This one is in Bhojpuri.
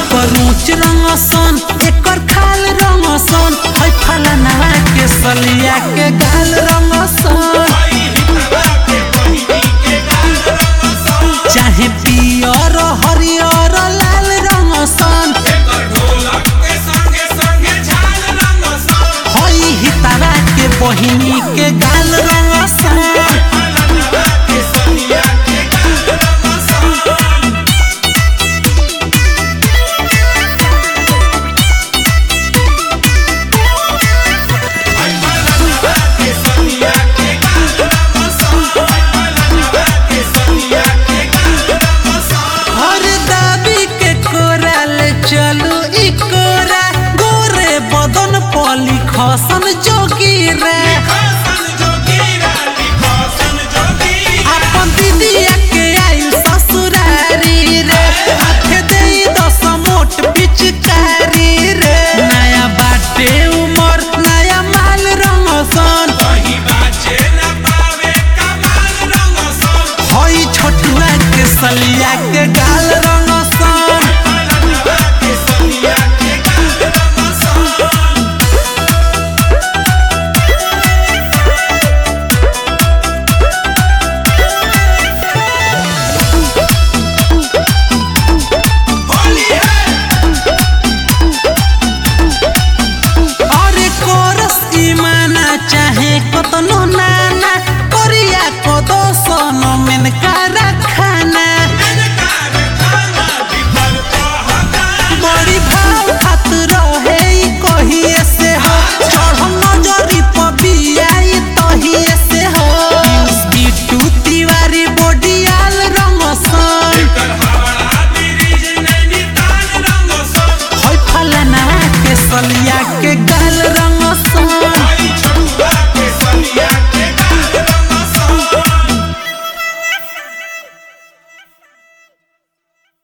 एकर ऊंच रंगसन एकर खाल रंगसन है फलना के सलिया के गाल रंगसन चाहे पियर हरियर लाल रंगसन हई हितारा के बहिनी के गाल रंगसन हर दाबी के कोराल चलू ई कोरा गोरे बदन पली खसन जोगी रे अपन दीदिया के आइल ससुरारी रे हाथे देई दस मोट पिचकारी रे नया बाटे उमर नया माल रंगसन हई छोटुआ के सलिया के गाल रंगसन अरे कोरस ईमाना चाहे कतनो नाना कोरिया को दोसन में कारा खाना बड़ी भाव खात रहे ई कहिए से हो चढ़ल नजरी पबियाई तहिए से हो बिट्टू तिवारी बोडियाल रंगसन है फलना के सलिया के गाल रंग